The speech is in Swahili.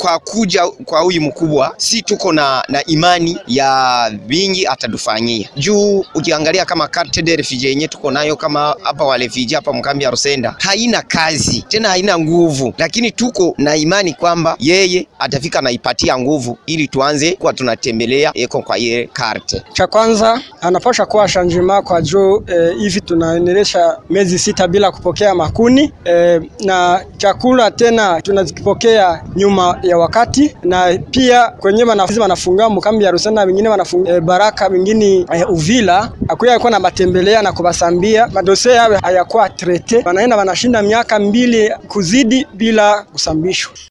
kwa kuja kwa huyu mkubwa, si tuko na, na imani ya vingi atatufanyia juu. Ukiangalia kama carte de refugee yenye tuko nayo kama hapa wa refugee hapa mkambi ya Rusenda haina kazi tena, haina nguvu, lakini tuko na imani kwamba yeye atafika naipatia nguvu ili tuanze kuwa tunatembelea eko kwa ile karte. Cha kwanza anapasha kuwa shanjima kwa juu eh, hivi tunaendelesha miezi sita bila kupokea makuni eh, na chakula tena tunazipokea nyuma ya wakati, na pia kwenye wanafunzi wanafunga mkambi ya Rusenda, wengine wanafunga eh, Baraka, wengine eh, Uvila akuya alikuwa na matembelea na kubasambia madosie yawe hayakuwa trete, wanaenda wanashinda miaka mbili kuzidi bila kusambishwa.